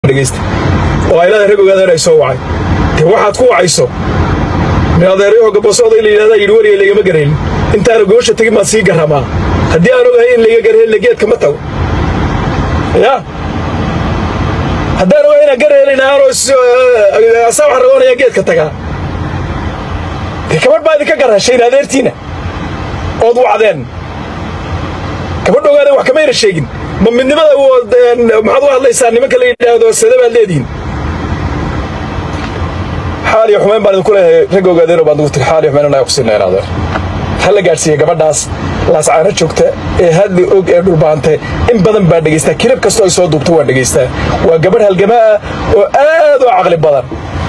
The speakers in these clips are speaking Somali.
dhegaysta oo aylada rag ogaadeen ay soo wacay dee waxaad ku wacayso min adeerayoo gabasooda in la yidhahdaa yidhi wariga laygama garhelin intaana goosha tegin baan sii garramaa haddii aan ogahay in layga garhelina geedka ma tago ya haddaan ogahay inaan garhelin aanoo asaa waxaan ragoonaya geedka tagaa dee gabadh baa idinka garhashayn adeertiina ood wacdeen gabadh ogaadeen wax kamayna sheegin ma midnimada maxaad u hadlaysaa nimanka la yidhaahdo sade baad leedihiin xaal iyo xumayn baan idinku leeyahay rag ogaadeenoo baan ugu tiri xaal iyo xumayn anaa kusiina in adeer ha la gaadhsiiya gabadhaas laascaano joogta ee hadli og ee dhulbaante in badan baa dhegaystaa kilib kastoo ay soo duubto waan dhegaystaa waa gabadh halgama ah oo aad u caqli badan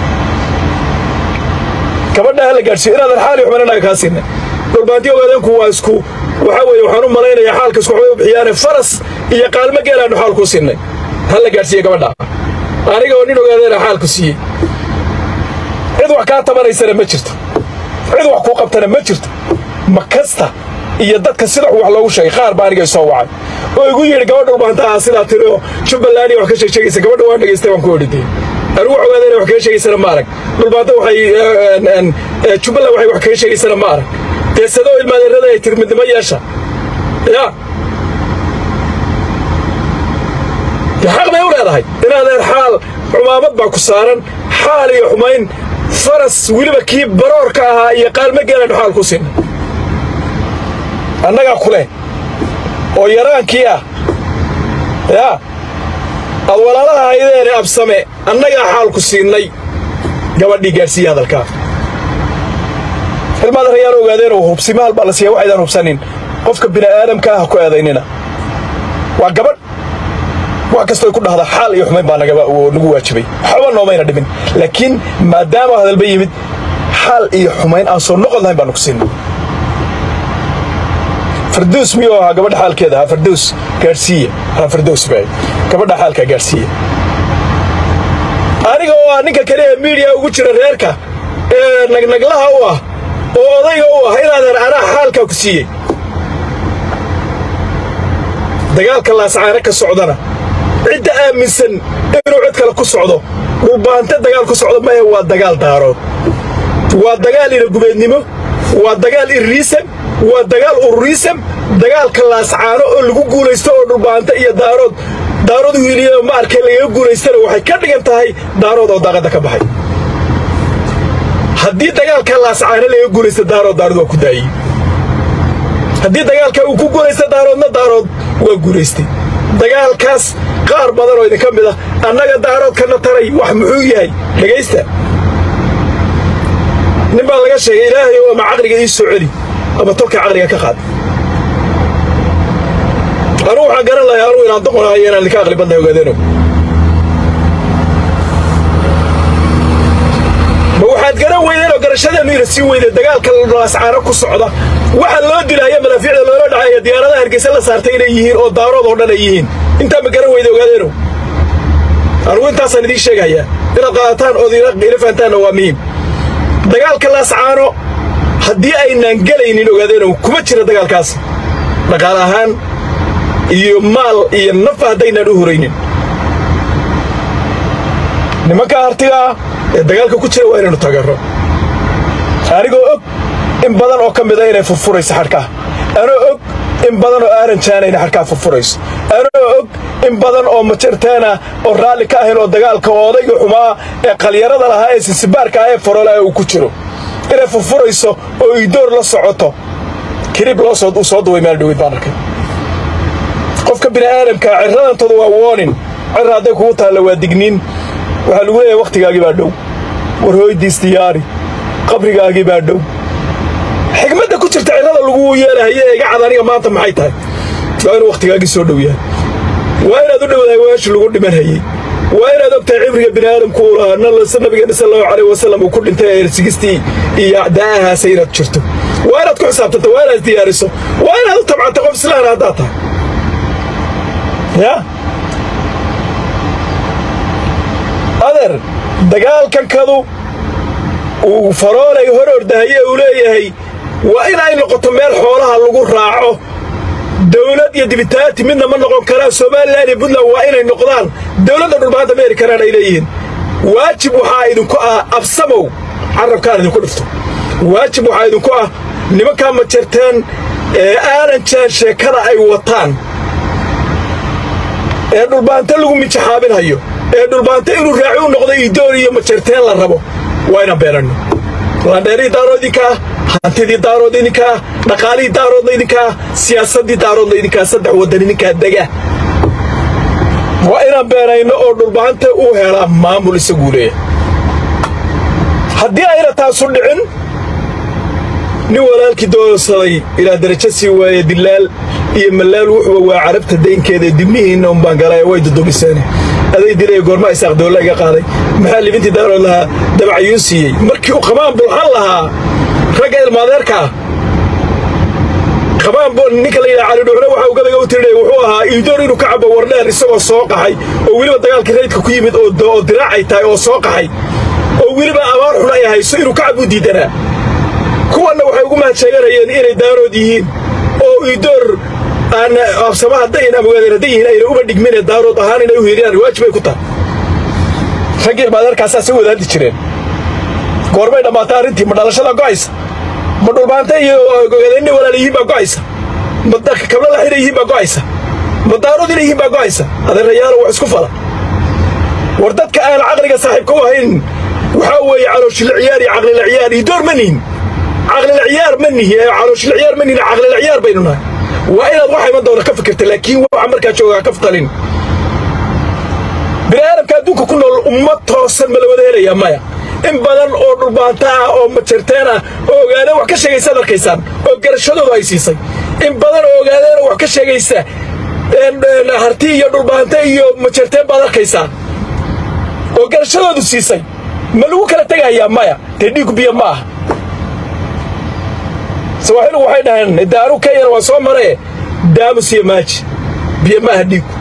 gabadha ha la gaadhsiiyo in adeer xaal iyo xumayn annaga kaa siina dhulbaanti ogaadeenku waa isku waxaa weeye waxaan u malaynayaa xaalka isku waxbay u bixiyaane faras iyo qaalmo geelaannu xaal kuu siinay ha la gaadhsiiye gabadha aniga oo nin ogaadeena xaalku siiyey cid wax kaa tabanaysana ma jirto cid wax kuu qabtana ma jirto ma kasta iyo dadka sida wax loogu sheegay qaar baa anigay soo wacay oo igu yidhi gabadha dhulbaanta ah sidaa tiri oo jubbaland iyo wax ka sheegsheegaysa gabadha waan dhegaystay waan ku odhidee anigu wax ogaadeena wax kaga sheegaysana ma arag dhulbaanta waxay jubbaland waxay wax kaga sheegaysana ma arag dee sadoo ilmaadeerada ay tiri midnimo yeesha ya dee xaq bay u leedahay inaadeer xaal xumaamad baa ku saaran xaal iyo xumayn faras weliba kii baroorka ahaa iyo qaalmo geelaynu xaal ku siinay annagaa ku leh oo yaraankii ah yaa aad walaalaha haydeene absame annagaa xaal ku siinay gabadhii gaadhsiiya hadalkaa ilmaadarayaal ogaadeen oo hubsimaal baa la siiya waxaydaan hubsanin qofka bini'aadamka ah ku eedaynina waa gabadh wax kastoo ay ku dhahdaa xaal iyo xumayn baa nagu waajibay waxba noomayna dhimin laakiin maadaama hadalba yimid xaal iyo xumayn aan soo noqon lahayn baanu ku siinay fardows miyuu ahaa gabadha xaalkeeda ha fardows gaadhsiiya ha fardows bay gabadha xaalkaa gaadhsiiya aniga oo ah ninka kale ee miidiya ugu jira reerka ee nagnaglaha u ah oo odayga u ah inaadeer anaa xaalkaa ku siiyey dagaalka laascaano ka socdana cidda aaminsan inuu cid kale ku socdo dhulbaante dagaal ku socdo maya waa dagaal daarood waa dagaal iragubeednimo waa dagaal irriisam waa dagaal ururiisam dagaalka laascaano oo lagu guulaysto oo dhulbaante iyo daarood daarood wiiliya ma arkay lagaga guulaystana waxay ka dhigan tahay daarood oo daaqadda ka baxay haddii dagaalka laascaano laga guulaysta daarood daarood waa ku daayey haddii dagaalka uu ku guulaysta daaroodna daarood waa guulaystay dagaalkaas qaar badan oo idinka mid ah annaga daaroodkana taray wax muxuu yahay dhegaysta nin baa laga sheegay ilaahay oo ama caqliga ii soo celi ama tolka caqliga ka qaad anugu waxaan garan lahay anugu inaan doqonahayo inaan idinka aqli badnay ogaadeeno ma waxaad garan weydeen oo garashadeennu ina sii weyday dagaalka laascaano ku socda waxa loo dilaya malaafiicda loola dhacaya diyaaradaha hargeysa la saartay inay yihiin oo daarood oo dhan ay yihiin intaa ma garan weyda ogaadeeno anugu intaasaan idiin sheegayaa inaad qaadataan ood ila fahantaanna waa muhiim dagaalka laascaano haddii aynaan gelaynin ogaadeeno kuma jira dagaalkaas dhaqaale ahaan iyo maal iyo nafa haddaynaan u horaynin nimanka hartiga ah ee dagaalka ku jira waa inaynu tagarro anigoo og in badan oo ka mida inay furfurayso xadhkaha anoo og in badan oo aaranjaana inay xadhkaha furfurayso anoo og in badan oo majartaana oo raalli ka ahayn oo dagaalka oo odayga xumaa ee qalyarada lahaa ee sinsibaarka ah ee farolaha uu ku jiro inay furfurayso oo iidoor la socoto kirib loo soo duway meel dhaweyd baan arkay qofka bini'aadamkaa cirradantooda waa woonin cirra hadday kugu taalla waa digniin waxaa lagu leeyahay wakhtigaagii baa dhow war hooydiis diyaari qabrigaagii baa dhow xigmadda ku jirta cirrada lagu yeelahaye ee iga cad aniga maanta maxay tahay waa inuu wakhtigaagii soo dhow yahay waa inaad u dhowdahay weeshi lagu dhiman hayey waa inaad og tahay cibriga bini'aadamku uu lahaa nabigeena sal allahu calayh wasallam uu ku dhintay ersigistii iyo da'ahaasa inaad jirto waa inaad ku xisaabtanto waa inaad diyaariso waa inaad u tabcanto qof islaana haddaad tahay ya adeer dagaalkankadu uu faroolay hor ordahaye uu leeyahay waa in ay noqoto meel xoolaha lagu raaco dowlad iyo dibitaati midna ma noqon karaan somalilan iyo puntland waa inay noqdaan dowladda dhulbaanta ma heli karaan ay leeyihiin waajib waxaa idinku ah absamow carabkaan idinku dhifto waajib waxaa idinku ah nimankaa ma jirteen ee aanan jaan sheekada ay wataan ee dhulbaanta lagu mijaxaabinhayo ee dhulbaanta inuu raaci u noqdo idoon iyo majerteen la rabo waa inaan beenanno landheerihii daarood idinkaa hantidii daarood idinkaa dhaqaalihii daaroodna idinkaa siyaasaddii daaroodna idinkaa saddex waddan idinkaa dega waa inaan beenayno oo dhulbaanta uu helaa maamul isaguu leeya haddii ayna taasu dhicin nin walaalkii doorsaday ilaa darajo sii waaye dilaal iyo malaal wuxuba waa carabta daynkeeda dibnihiinna umbaan galaya way dudumiseene aday dilaya goorma isaaq doolla iga qaaday maxaa libintii daarood lahaa dabacayuu siiyey markii uu qamaan bulxan lahaa ragga ilmaadeerka ah qamaan ninka la yidhaha calidhuuxna waxa uu gabayga u tirinaya wuxuu ahaa iidoor inuu ka cabo wardheer isagoo soo qaxay oo weliba dagaalkii raydka ku yimid oo diraacay tahay oo soo qaxay oo weliba abaar xun ay hayso inuu ka cabuu diidanaa kuwanna waxay ugu mahadseeganayeen inay daarood yihiin oo iidoor aan absama haddayn amogaadeen hadday yihiin ayna uba dhigmine daarood ahaan inay u hiiriyaan waajib ay ku tahay raggii ilmaadeerkaasaa soo wadaaddi jireen goormay dhammaatay arrintii ma dhalashada go'aysa ma dhulbaanta iyo gogadeynna walaal yihiin baa go'aysa ma kabla laxina yihiin baa go'aysa ma daarood inay yihiin baa go'aysa adeerayaalo wax isku fala war dadka aan caqliga saaxiibka u ahayn waxaa weeye calooshila ciyaar iyo caqlila ciyaar iyo door ma nihin caqlila ciyaar ma nihi ee calooshila ciyaar ma nihin caqlila ciyaar baynu nahay waa inaad waxa iman doona ka fikirta laakiin waxa markaa joogaa ka ftalin bini aadamka adduunka ku nool ummad toosan ma la wada helayaa maya in badan oo dhulbaanta ah oo majarteen ah oo ogaadeen wax ka sheegaysaad arkaysaan oo garashadoodu ay siisay in badan oo ogaadeenoo wax ka sheegaysa harti iyo dhulbaanta iyo majarteen baad arkaysaa oo garashadoodu siisay ma lagu kala tegayaa maya dee dhiigu biyo ma aha sawaaxilugu waxay dhaheen daaru kenyana waa soo maree daamus iyo maaji biyo ma aha dhiigu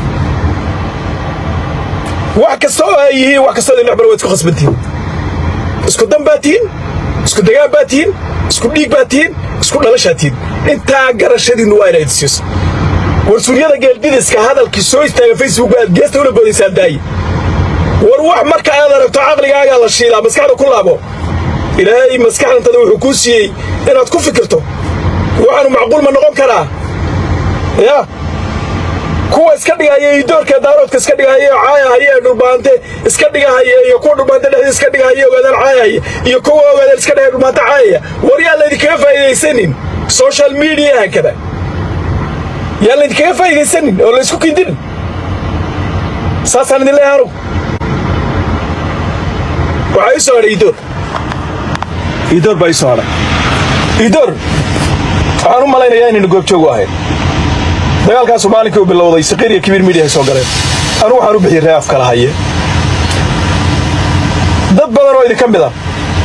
wax kasta oo ay yihiin wax kastoo idin dhexmara waad isku khasbantihin isku dan baa tihiin isku degaan baa tihiin isku dhiig baa tihiin isku dhalashaa tihiin intaa garashadiinnu waa inayd siiso war suryada geeldidiska hadalkii soo istaaga facebook aad geesta ula boodaysaan daaye war wax marka aad aragto caqligaagaa la shiilaa maskaxda ku laabo ilaahay maskaxdantada wuxuu kuu siiyey inaad ku fikirto waxaanu macquul ma noqon karaa ya kuwa iska dhigahaya iyo doorka daaroodka iska dhigahaya oo caayahaya ee dhulbaante iska dhigahaya iyo kuwa dhulbaante dhexdiisa iska dhigahaya ogaadaan caayahaya iyo kuwa ogaadaan iska dhigaya dhulbaante caayaya war yaa laydinkaga faa'iidaysanin social mediaha kada yaa laydinkaga faa'iidaysanin oo laysku kindinin saasaan idin leeyahay anugu waxaa ii soo hadhay idoor idoor baa ii soo hadhay idoor waxaan u malaynayaa inaynu goobjoogu ahayn dagaalkaasu maalinkii uu bilowday saqiir iyo kibiir midiyahay soo galeen anugu waxaan u bixiyey ree af kala haye dad badan oo idinka mid ah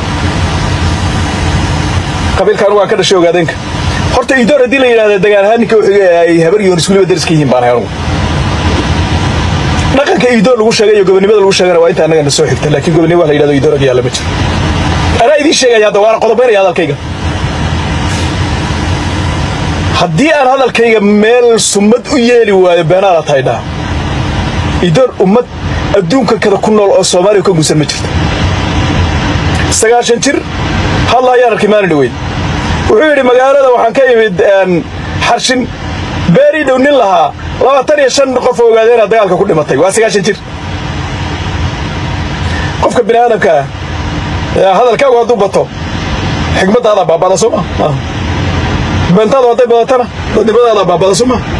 qabiilkaan waan ka dhashay ogaadeenka horta idoor haddii la yidhahda dagaal ahaan ninka wuxuu ay habar yoon iskuliba dariska yihiin baan ahay anugu dhaqanka idoor lagu sheegay iyo gobonimada lagu sheegana waa inta annaga na soo xigta laakiin gobonimo wax la yidhahdo idoor ag yaalla ma jiro anaa idiin sheegaya hadda waana qodobaynaya hadalkayga haddii aan hadalkayga meel summad u yeeli waayo beenaala tahay dhaha idoor ummad adduunka kada ku nool oo soomaaliya ka guusan ma jirto sagaashan jir hadla ayaan arkay maalin dhaweyd wuxuu yidhi magaalada waxaan ka imid xarshin beerii dhow nin lahaa labaatan iyo shan qof oo ogaadeena dagaalka ku dhimatay waa sagaashan jir qofka bini aadamka ah hadalkaagu hadduu bato xigmaddaada baabada soo ma beentaadu hadday badatana dadnimadaada baabada soo ma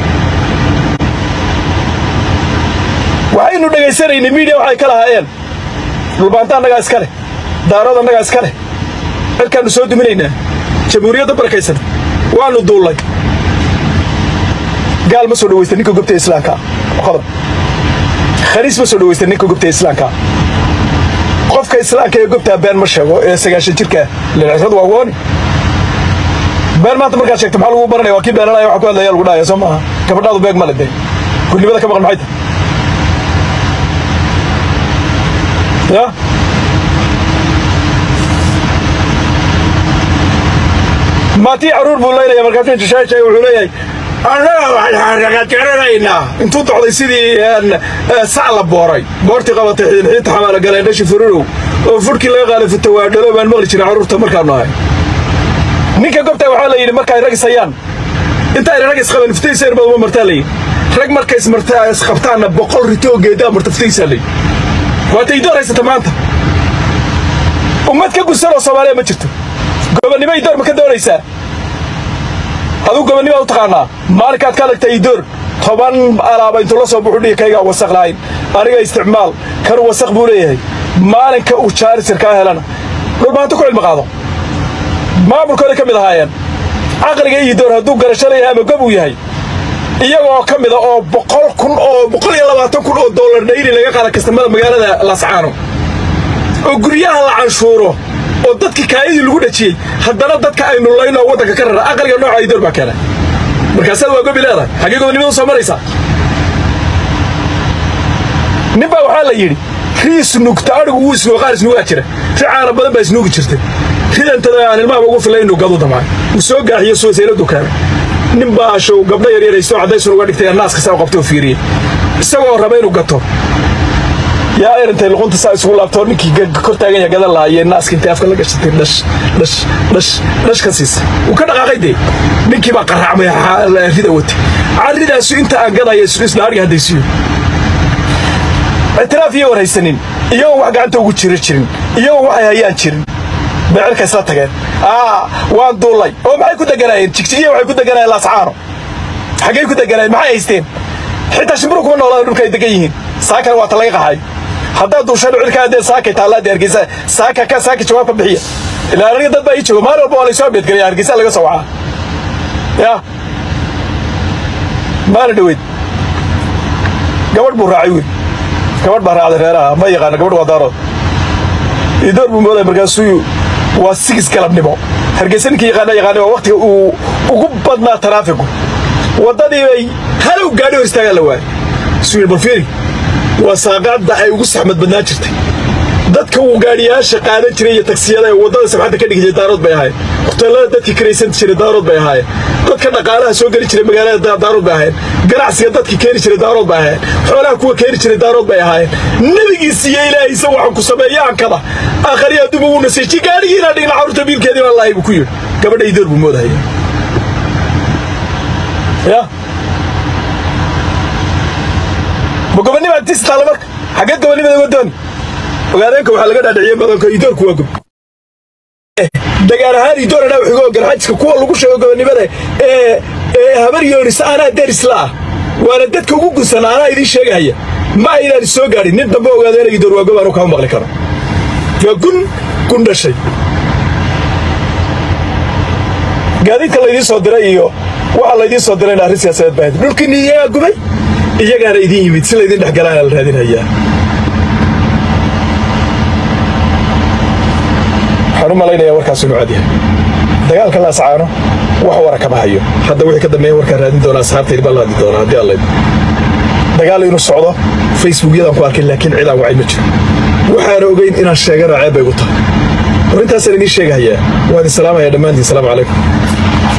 waxaynu dhegaysanaynay miidiya waxay ka lahaayeen dhulbaanta annagaa iska leh daarood annagaa iska leh cirkaannu soo duminaynaa jamhuuriyadda barakaysan waannu duullay gaal ma soo dhawaysta ninka gobta islaamka qodob khaniis ma soo dhawaysta ninka gobta islaamka qofka islaamka ee gobtaa been ma sheego ee sagaashan jirka lilcisad waa wooni been maanta markaad sheegto maxaa lagu baranaya waa kii beenanaya waxa ku hadlaya lagu dhahaya soo maaha gabadhaadu beeg ma le dee gudnimada ka maqan maxay tahay ya maatii caruur buu leynaya markaasuu jishaashay wuxuu leeyahay annaga waxaan garanaynaa intuu docday sidii sac la booray boortii qabatay xiinxiinta xamaala galeen dhashi fururow oo furhkii laga qaaday futawaadhalo baan maqli jiray carruurta markaanu ahay ninka gobtaa waxaa la yidhi markaay rag isayaan intaayna rag isqaban iftaysa irbaduma martaa la yidhi rag markay isqabtaanna boqol rito oo geedaa marta iftaysaa la yidhi waata idoor haysata maanta ummad ka gudsan oo soomaaliya ma jirto gobonnimo idoor ma ka doonaysaa aduu gobonnima u taqaanaa maalinkaad ka adagtay idoor toban alaaba intuu la soo buxu dhihi kaygaa wasaq lahayn aniga isticmaal kanu wasaq buu leeyahay maalinka uu jaarisir kaa helana dhulmaanto ku cilmi qaado maamulkooday ka mid ahaayeen caqliga idoor hadduu garasho leeyahay ama gob uu yahay iyagoo ka mida oo boqol kun oo boqol iyo labaatan kun oo dollar dhayri laga qaada kastamada magaalada laascaano oo guryaha la canshuuro oo dadkii kaayadii lagu dhajiyey haddana dadka aynu layno waddanka ka rara aqliga nooca idoor baa keena markaasaad waa gobi leedahay xaggee gobonnimadu soo maraysaa nin baa waxaa la yidhi rii isnuugta adhigu wuu isnuuga qaar isnuugaa jira ri caana badan baa isnuugi jirtay ridantada aan ilmaha ugu filay inuu gadu damcay uu soo gaaxiyo suwasayladu keenay nin baa ashow gabdho yaryar aystoo caddaysun uga dhigtay naaska saa u qabtay oo fiiriyey isagoo raba inuu gato yaa erintay luqunta saa isugu laabtoo ninkii kor taagan yaa gadan lahaayee naaska intay afka la gashatay dhash dhash dhash dhash ka siisa wuu ka dhaqaaqay dee ninkii baa qaraacmay rida watay carridaasu inta aan gadaya isla adhiga haddaysiyo ictiraaf iyo warhaysanin iyagoon wax gacanta ugu jira jirin iyagoon waxay hayaan jirin bay cirka isla tageen waan duullay oo maxay ku deganaayeen jigjigiya waxay ku deganaayeen laascaano xaggay ku deganaayeen maxay haysteen xitaa shimburu kuma noolaada dhulka ay degan yihiin saakana waa ta laga qaxay haddaad duushano cirka haddee saakay taallaadee hargeysa saaka ka saaka jawaab ka bixiya ilaa aniga dad baa ii jooga maalin walba waa laysoo beedgelaya hargeysa laga soo wacaa ya maalin dhaweyd gabadh buu raacay wiil gabadh baa raacday reeraha ma yaqaana gabadh waa daarood idoor buu moodaya markaasuu waa sigis galabnimo hargeysa ninkii yaqaana yaqaana waa waqtiga uu ugu badnaa taraafigu waddadii bay halow gaadhi hor istaagaa la waayay suu yidhi balfiiri waa saaqaadda ay ugu saxmad badnaan jirtay dadka uu gaadhiyaasha qaadan jiray iyo tagsiyada ee waddada sabxadda ka dhigi jiray daarood bay ahaayeen hoteellada dadkii karaysan jiray daarood bay ahaayeen dadka dhaqaalaha soo geli jiray magaalada daarood bay ahaayeen ganacsiga dadkii keeni jiray daarood bay ahaayeen xoolaha kuwa keeni jiray daarood bay ahaayeen nebigiisa iyo ilaahaysa waxaan ku sameeya ankada aakhariya adduuma wuu naseeji gaadhigii inaan dhigna carruurta biilkeedii baan lahay buu ku yidhi gabadha idoor buu moodahaya ya ma gobonnima tis taalla marka xaggeed gobonnimada uga dooni ogaadeenka waxaa laga dhaadhiciyey badanka idoorku waa gob dagaal ahaan idoor anaa wuxuga garxajiska kuwa lagu sheego gobonnimada ee ee habar yoonis anaa derisla ah waana dadka ugu gudsan anaa idiin sheegahaya ma aynaan soo gaadhin nin dambe ogaadeena idoor waa gob anu kama maqli karo waa gun gun dhashay gaadiidka laydiin soo diray iyo waxaa laydiin soo dirayna arrin siyaasadeed baa dhulkiinni iyagaa gubay iyagaana idiin yimid si laydin dhexgalaana la raadinhayaa waxaan u malaynayaa warkaas inuu cad yahay dagaalka laascaano wax wara kama hayo hadda wixii ka dambeeya warkaan raadin doonaa asxaabtaydi baan la hadli doonaa haddii allayd dagaal inuu socdo facebookyadaan ku arkay laakiin cidaan wacay ma jiro waxaana ogeyn inaan sheegana ceeb bay gu tahay war intaasaan idiin sheegahayaa waan idin salaamayaa dhammaantiin salaamu calaykum